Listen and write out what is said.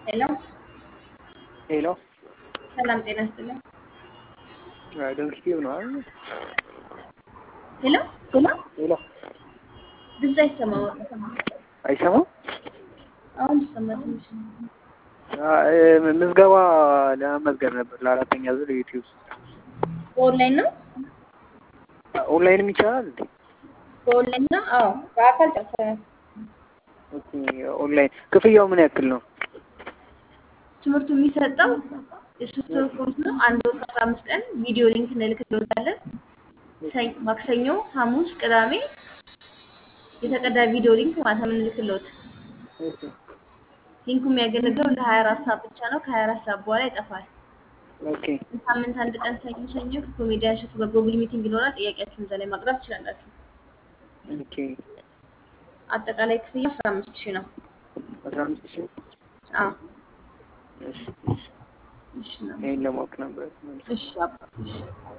ሄሎ ሄሎ ሰላም ጤና ይስጥልኝ። ዶንኪቲቭ ነው አይደል? ሄሎ ሄሎ ድምፅ አይሰማም። አይሰማም? አሁን ይሰማ ትንሽ ነው። አ- ምዝገባ ለመመዝገብ ነበር ለአራተኛ ዙር ዩቲዩብ በኦንላይን ነው ኦንላይንም ይቻላል እንዴ? በኦንላይን ነው። አዎ በአካል ጨርሰናል። ኦኬ ኦንላይን ክፍያው ምን ያክል ነው? ትምህርቱ የሚሰጠው የሶስት ወር ኮርስ ነው። አንድ ወር ከአስራ አምስት ቀን ቪዲዮ ሊንክ እንልክልዎታለን። ሰኝ- ማክሰኞ፣ ሐሙስ፣ ቅዳሜ የተቀዳ ቪዲዮ ሊንክ ማታ የምንልክልዎት። ኦኬ ሊንኩ የሚያገለግለው ለሀያ አራት ሰዓት ብቻ ነው። ከሀያ አራት ሰዓት በኋላ ይጠፋል። ኦኬ ሳምንት አንድ ቀን ሰኞ ሰኞ ኮሜዲያን ሸቱ በጎግል ሚቲንግ ይኖራል። ጥያቄያችሁን እዛ ላይ ማቅረብ ትችላላችሁ። ኦኬ አጠቃላይ ክፍያ አስራ አምስት ሺህ ነው። አስራ አምስት ሺህ አዎ እሺ እሺ እሺ ነው። ይሄን ለማወቅ ነበር እሺ አባ እሺ